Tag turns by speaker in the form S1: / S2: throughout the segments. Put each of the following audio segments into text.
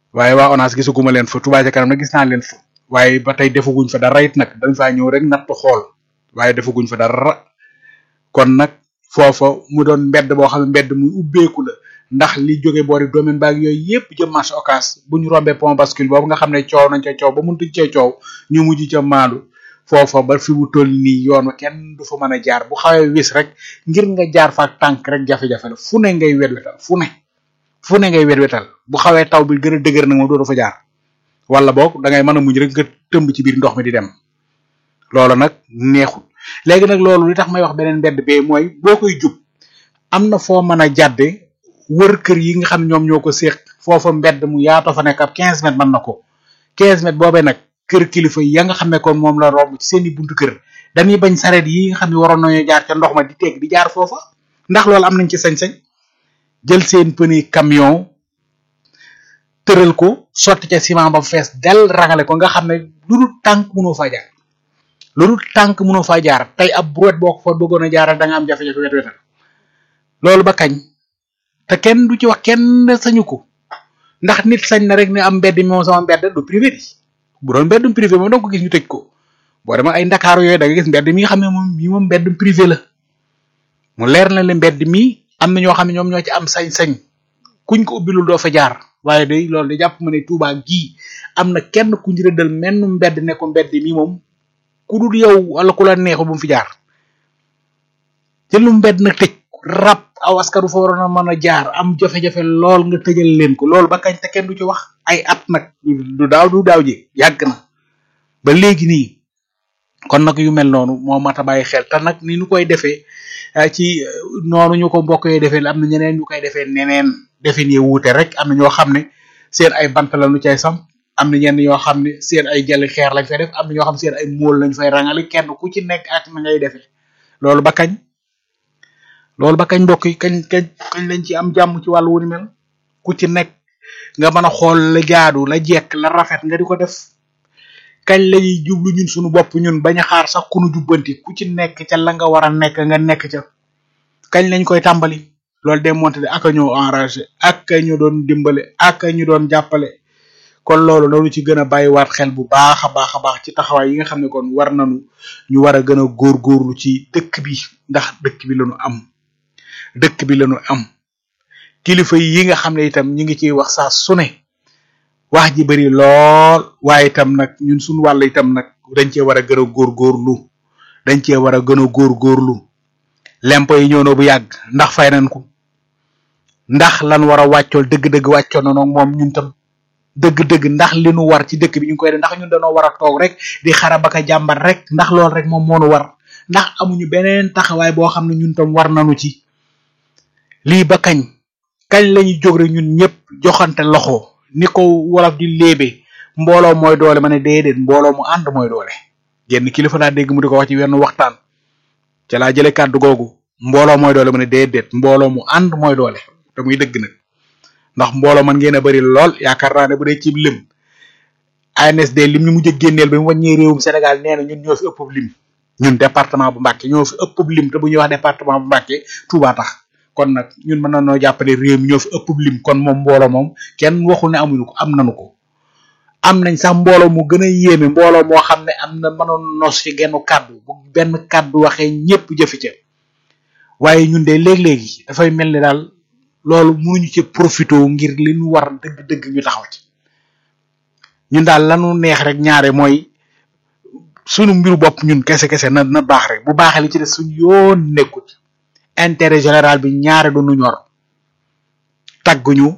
S1: waaye waa ONAS gisaguma leen fa Touba ca kanam nag gis naa leen fa waaye ba tey defaguñ fa dara it nag dañ faa ñëw rek natt xool waaye defaguñ fa dara kon nag foofa mu doon mbedd boo xam ne mbedd muy ubbeeku la ndax li jóge boori domaine baag yooyu yépp jëm marché Ocass bu ñu rombee pont bascule boobu nga xam ne coow nañ ca coow ba mëntuñ cee coow ñu mujj ca maandu foofa ba fi mu toll nii yoon wa kenn du fa mën a jaar bu xawee wis rek ngir nga jaar fa ak tànk rek jafe-jafe la fu ne ngay wetwetal fu ne fu ne ngay wetwetal bu xawee taw bi gën a dëgër nag moom doo fa jaar wala boog da ngay mën a muñ rek nga tëmb ci biir ndox mi di dem loolu nag neexul léegi nag loolu li tax may wax beneen mbedd bee mooy boo koy jub am na foo mën a jàdde wër kër yi nga xam ne ñoom ñoo ko séq foofa mbedd mu yaatoo fa nekk ab 15 mètres mën na ko 15 mètres boobee nag kër kilifa ya nga xam ne kon moom la romb ci seeni buntu kër dañuy bañ sareet yi nga xam ne waroon nañoo jaar ca ndox ma di teg di jaar foofa ndax loolu am nañ ci sañ-sañ jël seen pëni camion tëral ko sotti ca ciment ba fees del rangale ko nga xam ne lu dul tànk mënoo faa jaar lu dul tànk mënoo faa jaar tey ab brouette boo ko fa bëggoon a jaaral da nga am jafe-jafe wet wetal loolu ba kañ te kenn du ci wax kenn sañu ko ndax nit sañ na rek ne am mbedd mi moom sama mbedd du privé di bu doon mbeddum privé moom danga ko gis ñu tëj ko boo dema ay ndakaaru yooyu da nga gis mbedd mi nga xam ne moom mi moom mbeddum privé la mu leer na le mbedd mi am na ñoo xam ne ñoom ñoo ci am sañ-sañ kuñ ko ubbilul doo fa jaar waaye day loolu da jàpp ma ne Touba gii am na kenn kuñ rëddal menn mbedd ne ko mbedd mi moom ku dul yow wala ku la neexul bu mu fi jaar jëlu mbedd nag tëj rab aw askanu fa waroon a mën a jaar am jafe-jafe lool nga tëjal leen ko loolu ba kañ te kenn du ci wax ay at nag du daaw du daaw ji yàgg na ba léegi nii kon nag yu mel noonu moo mat a bàyyi xel te nag ni ñu koy defee ci noonu ñu ko mbokk yi defee am na ñeneen ñu koy defee neneen defin yi wuute rek am na ñoo xam ne seen ay bant la ñu cay sam am na ñenn ñoo xam ne seen ay jali xeer lañ fay def am na ñoo xam ne seen ay móol lañ fay rangale kenn ku ci nekk ak na ngay defee loolu ba kañ loolu ba kañ mbokk yi kañ kañ kañ lañ ci am jàmm ci wàllu wu ni mel ku ci nekk nga mën a xool la jaadu la jekk la rafet nga di ko def kañ lañuy jublu ñun suñu bopp ñun bañ a xaar sax ku nu jubbanti ku ci nekk ca la nga war a nekk nga nekk ca kañ lañ koy tàmbali loolu de monté de aka ñoo enragé ak ñu doon dimbale ak ñu doon jàppale kon loolu noonu ci gën a bàyyiwaat xel bu baax a baax a baax ci taxawaay yi nga xam ne kon war nañu ñu war a gën a góorgóorlu ci dëkk bi ndax dëkk bi lañu am dëkk bi lañu am kilifa yi nga xam ne itam ñu ngi ciy wax saa su ne wax ji bari lool waaye itam nag ñun suñu wàll itam nag dañ cee war a gën a góorgóorlu dañ cee war a gën a góorgóorlu lempo yi ñëw na bu yàgg ndax fay nañ ko ndax lan war a wàccool dëgg-dëgg wàccoon na noog moom ñun tam dëgg-dëgg ndax li nu war ci dëkk bi ñu ngi koy def ndax ñun dañoo war a toog rek di xarabaka jàmbat rek ndax loolu rek moom moo nu war ndax amuñu beneen taxawaay boo xam ne ñun tam war nañu ci lii ba kañ kañ lañuy jóg rek ñun ñëpp joxante loxo ni ko wolof di léebe mbooloo mooy doole ma ne déedéet mbooloo mu ànd mooy doole genn kilifa laa dégg mu di ko wax ci wenn waxtaan ca laa jële kàddu googu mbooloo mooy doole ma ne déedéet mbooloo mu ànd mooy doole te muy dëgg nag ndax mbooloo man ngeen a bari lool yaakaar naa ne bu dee ci lim ANSD lim ñu mujj a génneel ba mu wàññee réewum Sénégal nee na ñun ñoo fi ëpp lim ñun département bu Mbacké ñoo fi ëpp lim te bu ñuy wax département bu Mbacké Touba tax kon nag ñun mën nañoo jàppale réew mi ñoo fi ëpp lim kon moom mbooloo moom kenn waxul ne amuñu ko am nañu ko am nañ sax mbooloo mu gën a yéeme mbooloo moo xam ne am na mënoon nos ci genn kàddu bu benn kàddu waxee ñëpp jëfi ca waaye ñun de léeg-léegi dafay mel ni daal loolu mënuñu ci profité ngir li ñu war dëgg-dëgg ñu taxaw ci ñun daal lanu neex rek ñaare mooy sunu mbiru bopp ñun kese kese na na baax rek bu baaxee li ci des suñu yoon nekkut intérêt général bi ñaare du nu ñor tagguñu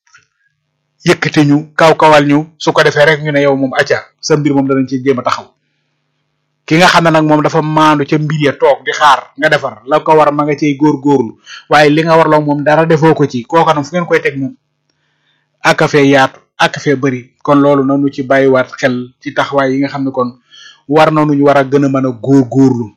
S1: yëkkati ñu kaw kawal ñu su ko defee rek ñu ne yow moom acca sa mbir moom danañ ci jéem a taxaw ki nga xam ne nag moom dafa maandu ca mbir ya toog di xaar nga defar la ko war ma nga cey góorgóorlu waaye li nga war la moom dara defoo ko ci kooka nag fu ngeen koy teg moom aka fee yaatu aka fee bëri kon loolu nanu ci bàyyiwaat xel ci taxawaay yi nga xam ne kon war nañu ñu war a gën a mën a góorgóorlu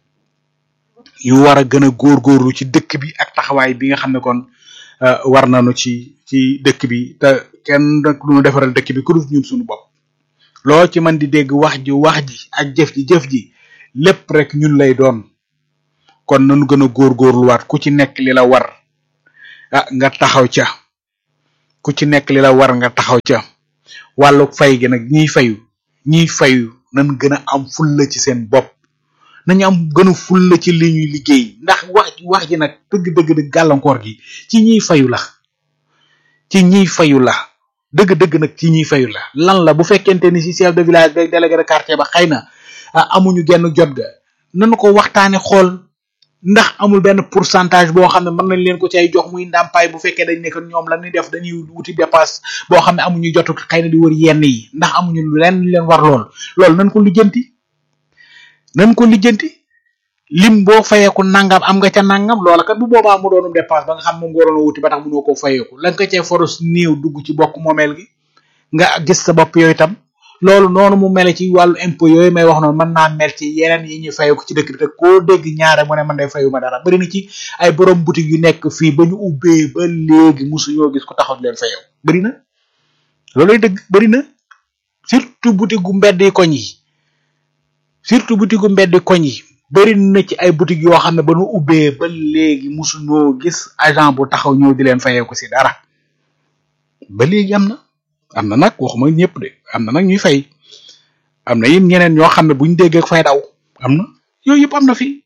S1: yu war a gën a góorgóorlu ci dëkk bi ak taxawaay bi nga xam ne kon war nañu ci ci dëkk bi te kenn nag du ñu defaral dëkk bi ku dul ñun suñu bopp loo ci mën di dégg wax ji wax ji ak jëf ji jëf ji lépp rek ñun lay doon kon nañu gën a góorgóorluwaat ku ci nekk li la war ah nga taxaw ca ku ci nekk li la war nga taxaw ca wàllu fay gi nag ñiy fayu ñiy fayu nañ gën a am fulla ci seen bopp nañu am gën a fulla ci li ñuy liggéey ndax wax wax ji nag dëgg-dëgg dëgg gàllankoor gi ci ñiy fayu la ci ñiy fayu la dëgg-dëgg nag ci ñiy fayu la lan la bu fekkente ni ci chef de village beeg délégué de quartier ba xëy na amuñu genn jot ga nanu ko waxtaane xool ndax amul benn pourcentage boo xam ne mën nañ leen ko cay jox muy ndàmpaay bu fekkee dañ nekk ñoom la ñuy def dañuy wuti dépasse boo xam ne amuñu jotu xëy na di wër yenn yi ndax amuñu lenn leen war lool loolu nañ ko lijjanti nañ ko lijjanti lim boo fayeeku nangam am nga ca nangam loola kat bu boobaa mu doonum dépasse ba nga xam moom nga waroon a wuti ba tax mënoo koo fayeeku la nga ko cee foros néew dugg ci bokk moomeel gi nga gis sa bopp yooyu tam loolu noonu mu mel ci wàllu impôt yooyu may wax noonu mën naa mel ci yeneen yi ñu fayeeku ci dëkk bi te koo dégg ñaare mu ne man day fayu ma dara bari na ci ay borom boutique yu nekk fii ba ñu ubbee ba léegi musuñoo gis ko taxaw di leen fayeeku bari na looluy dëgg bari na surtout boutique gu mbedd yi koñ yi surtout boutique gu mbedd koñ yi bari na ci ay boutique yoo xam ne ba ñu ubbee ba léegi musuñoo gis agent bu taxaw ñëw di leen fayeeku si dara ba léegi am na am na nag waxuma ñëpp de am na nag ñuy fay am na yit ñeneen ñoo xam ne buñ déggee fay daw am na yooyu yëpp am na fi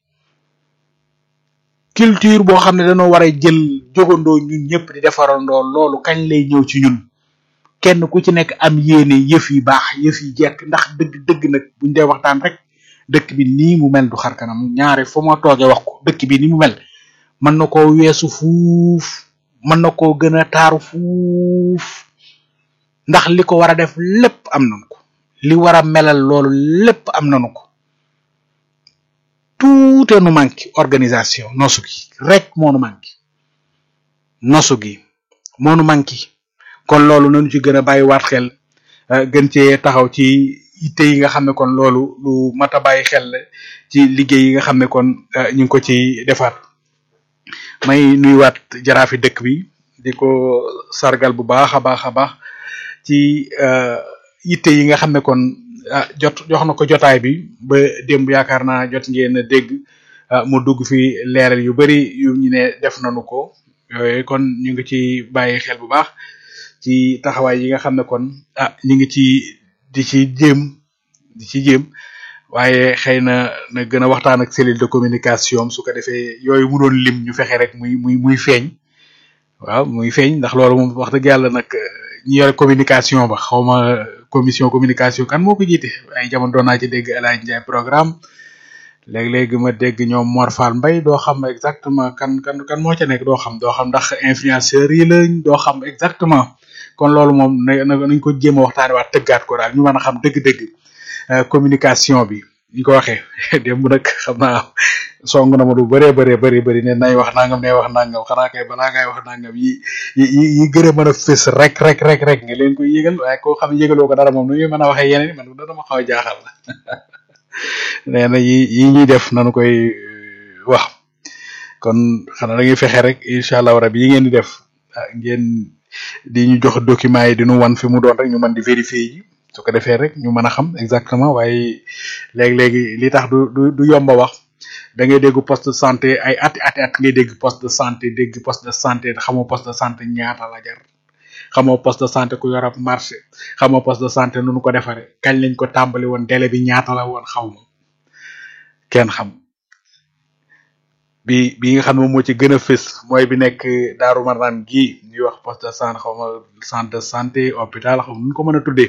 S1: culture boo xam ne dañoo war a jël jógandoo ñun ñëpp di defarandoo loolu kañ lay ñëw ci ñun kenn ku ci nekk am yéene yëf yi baax yëf yi jekk ndax dëgg dëgg nag buñ dee waxtaan rek dëkk bi nii mu mel du xar kanam ñaare fu ma toogee wax ko dëkk bi ni mu mel mën na koo weesu fuuf mën na koo gën a taaru fuuf ndax li ko war a def lépp am nañu ko li war a melal loolu lépp am nañu ko tout nu manqué organisation nosu gi rek moo nu manqué nosu gi moo nu manqué kon loolu nañu ci gën a bàyyiwaat xel gën cee taxaw ci yitte yi nga xam ne kon loolu lu mat a bàyyi xel ci liggéey yi nga xam ne kon ñu ngi ko ci defar may nuyuwaat jaraafi dëkk bi di ko sargal bu baax a baax a baax ci yitte yi nga xam ne kon jot jox na ko jotaay bi ba démb yaakaar naa jot ngeen a dégg mu dugg fi leeral yu bari yu ñu ne def nañu ko yooyu kon ñu ngi ci bàyyi xel bu baax ci taxawaay yi nga xam ne kon ah ñu ngi ci di ci jéem di ci jéem waaye xëy na na gën a waxtaan ak cellule de communication su ko defee yooyu mu doon lim ñu fexe rek muy muy muy feeñ waaw muy feeñ ndax loolu moom wax dëgg yàlla nag ñi yore communication ba xaw ma commission communication kan moo ko jiite ay jamono doon naa ci dégg El Hadj Ndiaye programme léeg-léegi ma dégg ñoom Mor Fall Mbaye doo xam exactement kan kan kan moo ca nekk doo xam doo xam ndax influenceurs yi lañ doo xam exactement kon loolu moom na nañ ko jéem a waxtaane waat tëggaat ko daal ñu mën a xam dëgg-dëgg communication bi ñu ko waxee démb nag xam naa song na ma lu bëree bëree bëri bëri ne nay wax nangam ne wax nangam xanaa kay balaa ngay wax nangam yi yi yi gën a mën a fës rek rek rek rek nga leen koy yëgal waaye koo xam ne yëgaloo ko dara moom nu ñuy mën a waxee yeneen man dana ma xaw a jaaxal nee na yi yi ñuy def nanu koy wax kon xanaa da ngay fexe rek incha allah rabi yi ngeen di def ngeen di ñu jox document yi di ñu wan fi mu doon rek ñu mën di vérifier yi su ko defee rek ñu mën a xam exactement waaye léegi-léegi li tax du du du yomba wax da ngay dégg poste de santé ay ati ati at ngay dégg poste de santé dégg poste de santé xamoo poste de santé ñaata la jar xamoo poste de santé ku yor ab marché xamoo poste de santé nu nu ko defaree kañ lañ ko tàmbali woon délai bi ñaata la woon xaw ma kenn xam bi bi nga xam ne moom moo ci gën a fës mooy bi nekk Daaru Marnaan gii ñuy wax poste de santé xaw ma centre de santé hôpital xaw ma nu ko mën a tuddee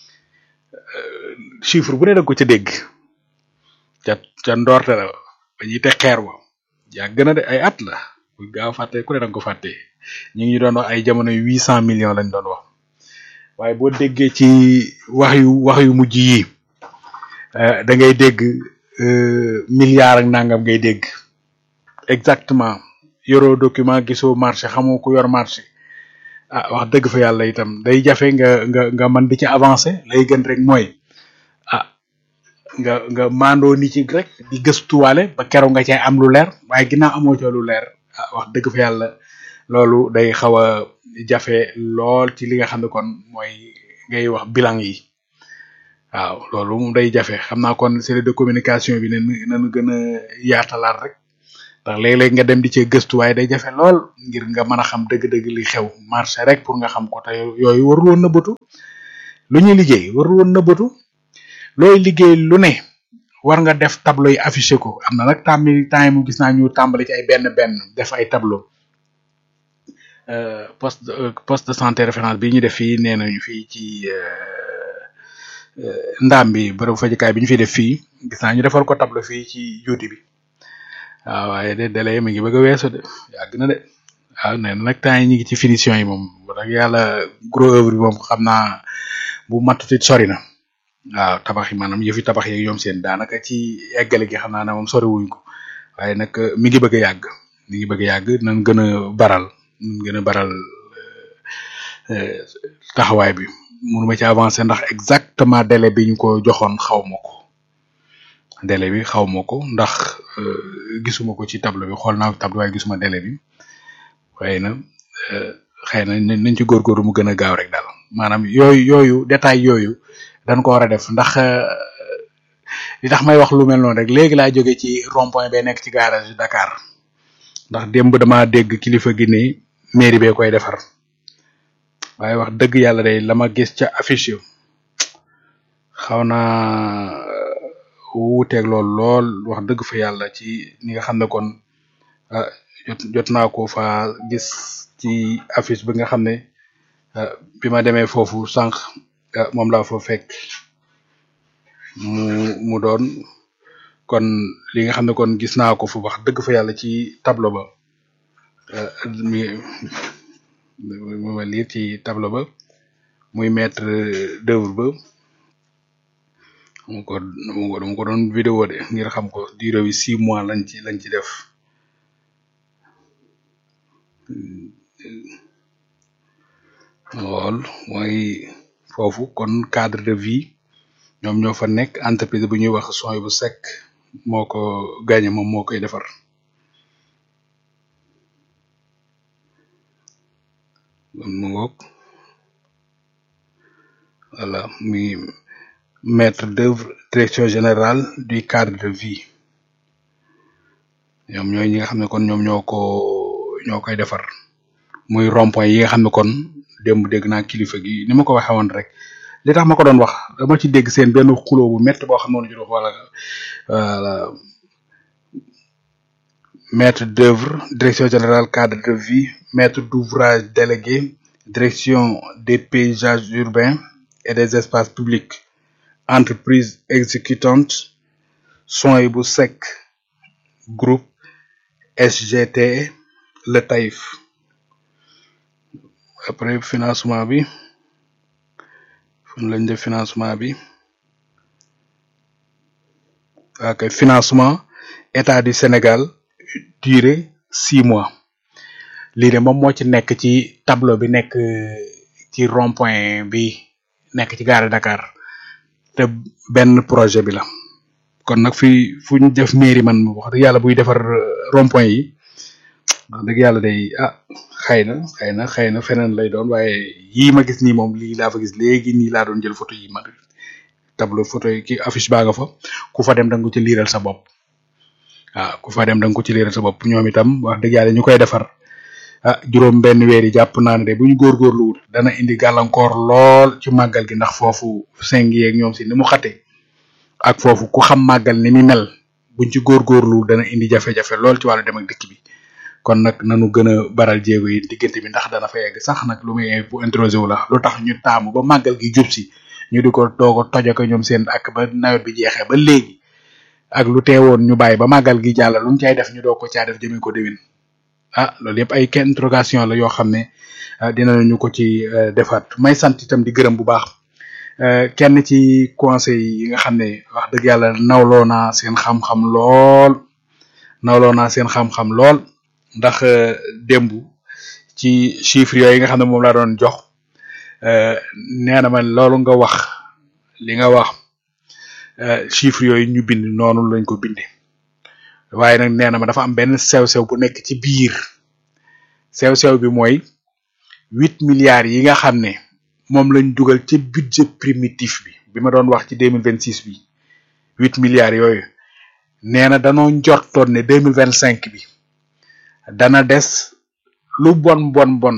S1: chiffre bu ne da ko ca dégg ca ca ndoorte la ba ñuy teg xeer wa yàgg na de ay at la bu gaaw fàtte ku ne danga ko fàtte ñu ngi doon wax ay jamono huit cent millions lañ doon wax waaye boo déggee ci wax yu wax yu mujj yi da ngay dégg milliard ak nangam ngay dégg exactement yoroo document gisoo marché xamoo ku yor marché ah wax dëgg fa yàlla itam day jafe nga nga nga mën di ci avancer lay gën rek mooy ah nga nga mandoo ni ci rek di gëstuwaale ba keroog nga cay am lu leer waaye ginnaaw amoo ca lu leer ah wax dëgg fa yàlla loolu day xaw a jafe lool ci li nga xam ne kon mooy ngay wax bilan yi waaw loolu moom day jafe xam naa kon cellule de communication bi ne nañu gën a yaatalaat rek ndax léeg-léeg nga dem di cee gëstu waaye day jafe lool ngir nga mën a xam dëgg-dëgg li xew marché rek pour nga xam ko te yooyu warul woon na bëtu lu ñuy liggéey warul woon nëbbatu looy liggéey lu ne war nga def tableau yi affiché ko am na nag tàmmi temps mu gis naa ñu tàmbali ci ay benn benn def ay tableau poste poste de santé référence bi ñu def fii nee nañu fii ci ndaam bi bërëbu fajukaay bi ñu fiy def fii gis naa ñu defal ko tableau fii ci juuti bi waaw waaye de délai mi ngi bëgg a weesu de yàgg na de waaw nee na nag temps yi ñu ngi ci finition yi moom wax dëgg yàlla gros œuvre bi moom xam naa bu matutit sori na waaw tabax yi maanaam yëfi tabax yeeg ñoom seen daanaka ci eggale gi xam naa ne moom sori wuñ ko waaye nag mi ngi bëgg a yàgg mi ngi bëgg a yàgg nañ gën a baral nañ gën a baral taxawaay bi mënuma ci avancer ndax exactement délai bi ñu ko joxoon xaw ma ko délai bi xaw ma ko ndax gisuma ko ci tableau bi xool naa ko tableau waaye gisuma délai bi waaye na xëy na nañ ci góorgóorlu mu gën a gaaw rek daal maanaam yooyu yooyu détail yooyu dañ ko war a def ndax li tax may wax lu mel noonu rek léegi laa jóge ci rond point bay nekk ci garage Dakar ndax démb dama dégg kilifa gi ne mairie bee koy defar waaye wax dëgg yàlla day la ma gis ca affiche yu xaw naa wuuteeg lool lool wax dëgg fa yàlla ci ni nga xam ne kon jot jot naa ko fa gis ci affiche bi nga xam ne bi ma demee foofu sànq moom laa fa fekk mu mu doon kon li nga xam ne kon gis naa ko fu wax dëgg fa yàlla ci tableau ba mi mu ma lire ci tableau ba muy maître d'œuvre ba mu ko mu ko dama ko doon vidéo de ngir xam ko durée bi six mois lañ ci lañ ci def lool mooy foofu kon cadre de vie ñoom ñoo fa nekk entreprise bu ñuy wax sooy bu sec moo ko gagné moom moo koy defar mu ngoog voilà muy maître d'œuvre direction générale du cadre de vie ñoom ñooy ñi nga xam ne kon ñoom ñoo ko ñoo koy defar muy rond-point yi nga xam ne kon démb dégg naa kilifa gi ni ma ko waxee woon rek li tax ma ko doon wax dama ci dégg seen benn xuloo bu métti boo xam ne woon wala voilà maître d'œuvre direction générale cadre de vie maître d'ouvrage délégué direction des paysages urbains et des espaces publics entreprise exécutante soin bu sec groupe SGT le Taïf après financement bi fan lañ def financement bi ok financement état du Sénégal durée six mois lii de moom moo ci nekk ci tableau bi nekk ci rond point bi nekk ci gare Dakar te benn projet bi la kon nag fi fu ñu def mairie man wax dëgg yàlla buy defar rond point yi wax dëgg yàlla day ah xëy na xëy na xëy na feneen lay doon waaye yii ma gis nii moom lii laa fa gis léegi nii laa doon jël photo yi ma tableau photo yi ki affiche baa nga fa ku fa dem da nga ko ci liiral sa bopp waaw ku fa dem da nga ko ci liiral sa bopp ñoom itam wax dëgg yàlla ñu koy defar ah juróom benn weer yi jàpp naa ne de bu ñu góorgóorluwul dana indi gàllankoor lool ci màggal gi ndax foofu seng yeeg ñoom si ni mu xate ak foofu ku xam màggal ni mi mel buñ ci góorgóorluwul dana indi jafe-jafe lool ci wàllu dem ak dikk bi kon nag nanu gën a baral jéego yi diggante bi ndax dana fa yegg sax nag lu muy bu introsé wu la lu tax ñu taamu ba màggal gi jub si ñu di ko doog a toj ak ñoom seen ak ba nawet bi jeexee ba léegi ak lu teewoon ñu bàyyi ba màggal gi jàll lu ñu cay def ñu doog ko caa def jëmee ko déwén ah loolu yëpp ay kenn interrogation la yoo xam ne dinañu ko ci defaat may sant itam di gërëm bu baax kenn ci conseil yi nga xam ne wax dëgg yàlla nawloo naa seen xam-xam lool nawloo naa seen xam-xam lool ndax démb ci chiffres yooyu nga xam ne moom laa doon jox nee na ma loolu nga wax li nga wax chiffres yooyu ñu bind noonu lañ ko binde waaye nag nee na ma dafa am benn sew-sew bu nekk ci biir sew-sew bi mooy huit milliards yi nga xam ne moom lañ dugal ci budget primitif bi bi ma doon wax ci deux mille vingt six bi huit milliards yooyu nee na danoo njortoon ne deux mille vingt cinq bi dana des lu bon bon bon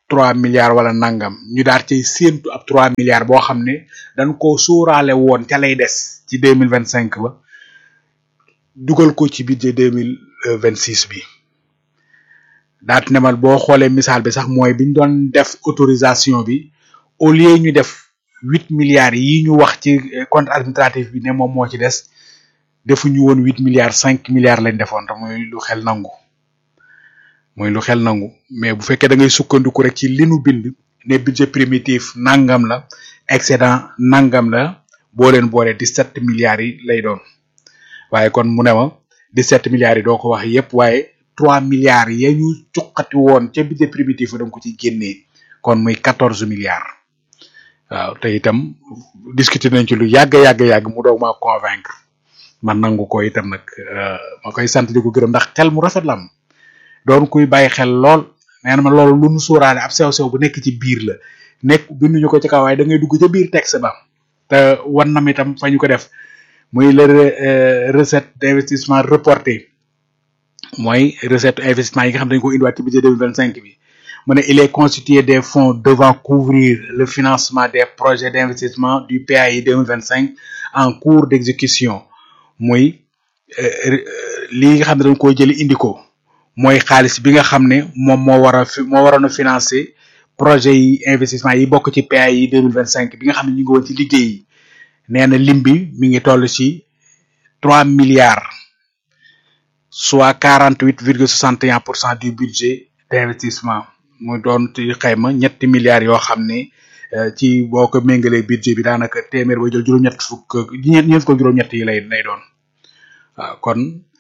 S1: trois milliards wala nangam ñu daal cay séentu ab trois milliards boo xam ne dañ ko sóoraale woon ca lay des ci deux mille vingt cinq ba dugal ko ci budget deux mille vingt six bi daat ne mal boo xoolee misaal bi sax mooy biñ doon def autorisation bi au lieu ñu def huit milliards yi ñu wax ci compte administratif bi ne moom moo ci des defuñu woon huit milliards cinq milliards lañ defoon te muy lu xel nangu mooy lu xel nangu mais bu fekkee da ngay sukkandiku rek ci li nu bind ne budget primitif nangam la excédent nangam la boo leen boole dix-sept milliards yi lay doon waaye kon mu ne ma dix-sept milliards yi doo ko wax yépp waaye trois milliards ya ñu cuqati woon ca budget primitif da nga ko ci génnee kon muy quatorze milliards waaw te itam discuter nañ ci lu yàgg yàgg yàgg mu doog maa convaincre man nangu ko itam nag ma koy sant di ko gërëm ndax xel mu rafet la am doon kuy bàyyi xel lool nee na ma loolu lu nu sóoraale ab sew sew bu nekk ci biir la nekk binduñu ko ci kaw waaye da ngay dugg ca biir texte ba te wan nam itam fa ñu ko def muy le recette d'investissement reporté mooy recette investissement yi nga xam dañ ko indiwaat ci budget deux mille vingt cinq bi mu ne il est constitué des fonds devant couvrir le financement des projets d'investissement du PAI deux mille vingt cinq en cours d'exécution muy lii nga xam ne dañ koo jëli indi ko mooy xaalis bi nga xam ne moom moo war a moo waroon a financer projet yi investissement yi bokk ci PAI yi deux mille vingt cinq bi nga xam ne ñu ngi woon ci liggéey yi nee na lim bi mi ngi toll ci trois milliards soit quarante huit virgule soixante et un pour cent du budget d'investissement mu doon ci xayma ñetti milliards yoo xam ne ci boo ko méngalee budget bi daanaka téeméer ba jël juróom-ñett fukk ñeent ñeent ko juróom-ñett yi lay lay doon waaw kon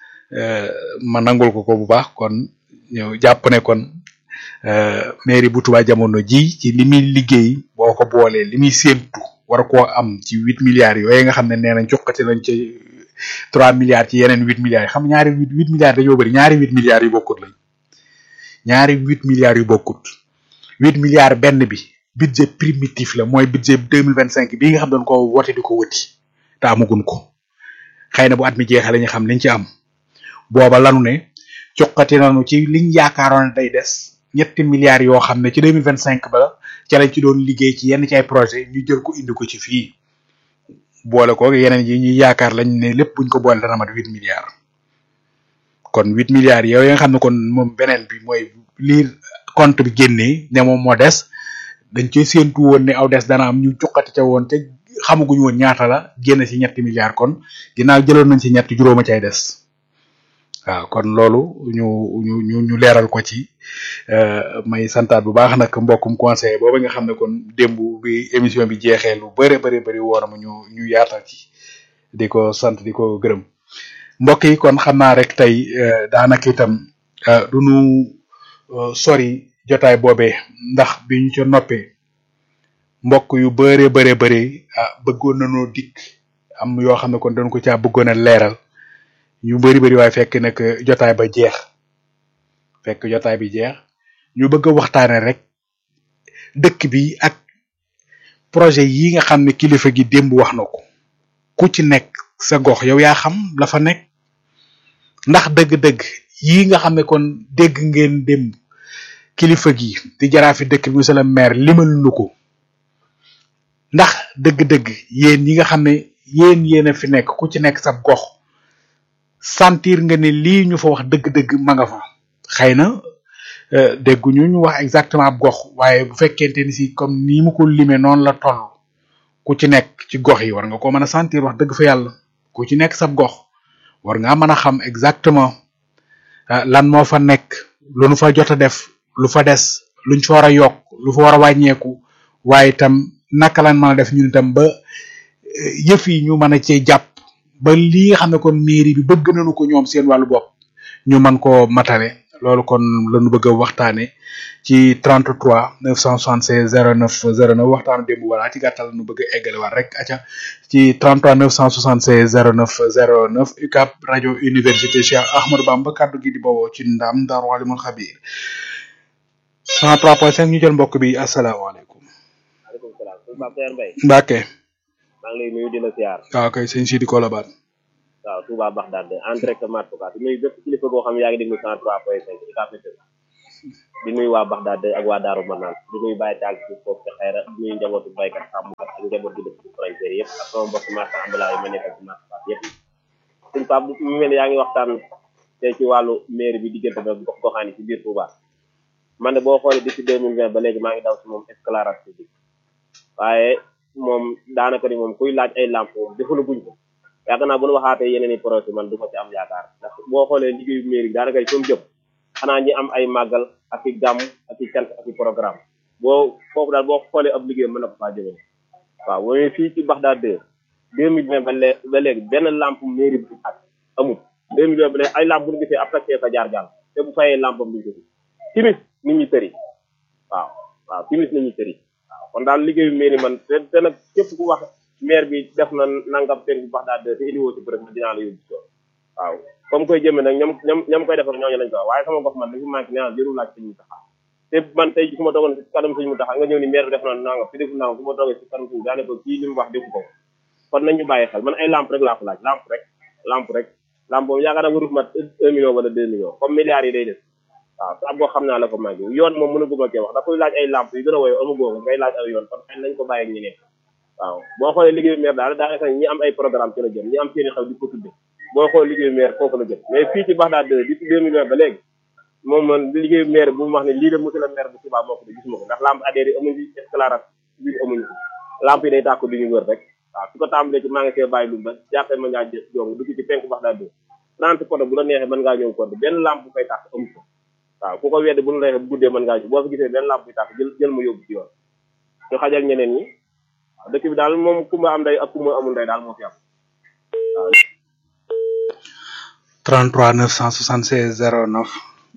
S1: ma nangul ko ko bu baax kon ñëw jàpp ne kon mairie bu Touba jamono ji ci li muy liggéey boo ko boolee li muy séentu war koo am ci huit milliards yooyu nga xam ne nee nañ jokkati nañ ci trois milliards ci yeneen huit milliards yi xam ñaari huit huit milliards dañoo bëri ñaari huit milliards yu bokkut lañ ñaari huit milliards yu bokkut huit milliards benn bi budget primitif la mooy budget deux mille vingt cinq bii nga xam dañ ko wote di ko wëti te amagun ko xëy na bu at mi jeexee la ñu xam liñ ci am booba lanu ne jokkati nañu ci liñ yaakaaroon day des ñetti milliards yoo xam ne ci deux mille vingt cinq ba ca lañ ci doon liggéey ci yenn ci ay projet ñu jël ko indi ko ci fii boole ko yeneen yi ñuy yaakaar lañ ne lépp buñ ko boole dana mat huit milliards kon huit milliards yooyu nga xam ne kon moom beneen bi mooy lii compte bi génnee ne moom moo des dañ cee séentu woon ne aw des dana am ñu cuqati ca woon te xamaguñu woon ñaata la génn ci ñetti milliards kon ginnaaw jëloon nañ ci ñetti juróoma cay des waaw kon loolu ñu ñu ñu ñu leeral ko ci may santaat bu baax nag mbokkum conseiller booba nga xam ne kon démb bi émission bi jeexee lu bëri bëri bëri woon mu ñu ñu yaatal ci di ko sant di ko gërëm mbokk yi kon xam naa rek tey daanaka itam du ñu sori jotaay boobee ndax bi ñu ca noppee mbokk yu bëree bëree bëri ah bëggoon nañoo dikk am yoo xam ne kon dañ ko caa bëggoon a leeral ñu bëri bëri waaye fekk nag jotaay ba jeex fekk jotaay bi jeex ñu bëgg a waxtaane rek dëkk bi ak projet yi nga xam ne kilifa gi démb wax na ko ku ci nekk sa gox yow yaa xam la fa nekk ndax dëgg-dëgg yi nga xam ne kon dégg ngeen démb kilifa gi di jaraafi dëkk bi monsieur le maire limal nu ko ndax dëgg-dëgg yéen yi nga xam ne yéen yéen a fi nekk ku ci nekk sa gox sentir nga ne lii ñu fa wax dëgg-dëgg ma nga fa xëy na dégguñu ñu wax exactement ab gox waaye bu fekkente ni si comme ni mu ko limee noonu la toll ku ci nekk ci gox yi war nga ko mën a sentir wax dëgg fa yàlla ku ci nekk sab gox war ngaa mën a xam exactement lan moo fa nekk lu nu fa jot a def lu fa des luñ fa war a yokk lu fa war a wàññeeku waaye itam naka lan mën a def ñun itam ba yëf yi ñu mën a cee jàpp ba li nga xam ne kon mairie bi bëgg nañu ko ñoom seen wàllu bopp ñu mën koo matale loolu kon lañu bëgg a waxtaane ci 33 976 09 09 waxtaanu démb wala ci gàttal nu bëgg a eggale waat rek aca ci 33 976 09 09 UCAB rajo université Cheikh Ahmadou Bamba kaddu gi di bawoo ci ndam Daaru Alimul Xabiir 103.5 ñu jël mbokk bi asalaamaaleykum.
S2: maaleykum salaam sëñ Pape Seer Mbaye
S1: Mbacke.
S2: maa ngi lay nuyu di la siyaar
S1: waaw kay sëñ Sidi Kolobane.
S2: waaw Touba Baxdaad en direct Matuka di nuyu bépp kilifa goo xam ne yaa ngi déglu 103.5 UCAB FM di nuyu waa Baxdaad ak waa Daaru Manaan di nuyu bàyyi taal ci foofu ci xayra di nuyu njabootu baykat sàmmkat ak njaboot gi dëkk ci frontière yëpp ak sama mbokk marché ambulant yi ma nekkal ci marché Fass yëpp suñ pap mu mel ni yaa ngi waxtaan te ci wàllu mairie bi diggante ba gox goxaan yi ci biir Touba man de boo xoolee depuis deux mille vingt ba léegi maa ngi daw si moom éclairage public waaye moom daanaka ni moom kuy laaj ay lamp moom defalu guñ ko yaakaar naa bu ñu waxaatee yeneen i projet man du ma ci am yaakaar ndax boo xoolee liggéeyu mairie bi daanaka ni fa mu jëm xanaa ñi am ay màggal ak i gàmm ak i cant ak i programme boo foofu daal boo xoolee ab liggéey mën na ko faa jëmale waaw boo fii ci Baxdaad deux deux mille vingt ba léegi ba léegi benn lampe mairie bi ak amul deux mille vingt ba léegi ay lampe bu ñu gisee après fa jaar jàll te bu fayee lampe am duñ ko gis timis nit ñi tëri waaw waaw timis nit ñi tëri waaw kon daal liggéeyu mairie man te te nag képp ku wax maire bi def na nangam seen bu Baxdaad deux te indiwoo ci bërëb dinaa la yóbbu so waaw comme koy jëmee nag ñoom ñoom ñoom koy defar ñooñu lañ ko wax waaye sama gox man dafa manqué nee naa jërul laaj sëñ mu taxaa te man tey su ma toogoon si kanam sëñ mu taxaa nga ñëw ni maire bi def na nangam fi defu nangam su ma toogee si kanam sëñ daane ko kii li mu wax defu ko kon nañ ñu bàyyi xel man ay lampe rek laa ko laaj lampe rek lampe rek lampe boobu yaakaar naa warut mat un million wala deux millions comme milliards yi day def waaw sa boo xam naa la ko manqué yoon moom mën a guma kee wax da koy laaj ay lampe yu gën a woyo amagoo ko ngay laaj ay yoon kon xëy nañ ko bàyyi ak ñi nekk waaw boo xoolee liggéeyu maire daal daanaka ñi am ay programme ci la jëm ñi am seeni xew di ko tudde boo xoolee liggéeyu maire foofu la jëm mais fii ci Baxdaad depuis deux mille vingt ba léegi moom man liggéeyu maire bu mu wax ne lii de monsieur le maire bu Touba moo ko de gisuma ko ndax lampe adhéré yi amuñu fi éclairage bi amuñu ko lampe yi day tàkk du ñu wër rek waaw su ko tàmbalee ci maa ngi see bàyyi lu ba jàppee ma ngaa jë jong dugg ci penk Baxdaad trente poto bu la neexee mën ngaa ñëw ko benn lampe bu fay tàkk amu ko waaw ku ko wedde bu ñu neexee bu guddee mën ngaa boo fi gisee benn lampe buy tàkk jël jël ma yóbbu ci yoon ñu xajal ñeneen ñi waaw dëkk bi daal moom kumba am day ak kumba amul day daal moo fi am waaw
S1: 33 976 09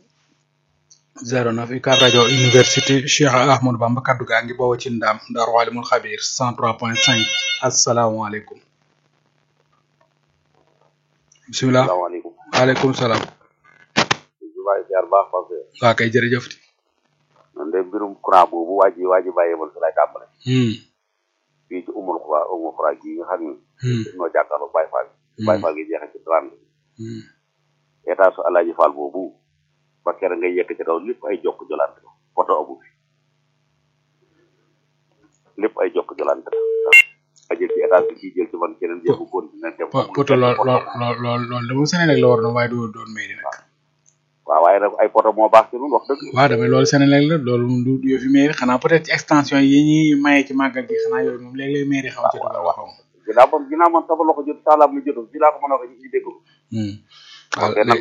S1: 09 UCAB rajo université Cheikh Ahmadou Bamba kaddu gaa ngi bawoo ci ndam Daaru Alimul Xabir 103.5 asalaamaaleykum bisimilah
S3: salaamaaleykum
S1: waaleykum salaam
S3: jubaay siyaar baax parce que
S1: waa kay jërëjëf
S3: man de mbirum courant boobu waa ji waa ji bàyyee mal si lay tàmbale
S1: hmm
S3: fii ci umul xuraa umul xuraa gi nga xam ni
S1: hmm
S3: noo jàkkaarloo Baye Fall Baye Fall gi jeexe ci trente
S1: hmm
S3: état su Alaaji Fall boobu ba kere ngay yekk ci kaw lépp ay jokk jolante la poto amu fi lépp ay jokk jolante la a jël ci état bi kii jël ci man keneen jël bu continuer dem
S1: po poto lool lool lool lool lool de moom Sénégal la war na waaye du doon mairie nag
S3: waaw waaye nag ay poto moo baax ci ñun wax dëgg
S1: waaw damay loolu Sénégal la loolu moom du du yëfi mairie xanaa peut être ci extension yi ñuy maye ci màggal gi xanaa yooyu moom léeg-léeg mairie xaw ci dugal waxam
S3: ginnaaw man ginnaaw man sama loxo jot saalaam lu jotul ci laa ko mën a waxee ñu dégg ko
S1: hmm
S3: ok nag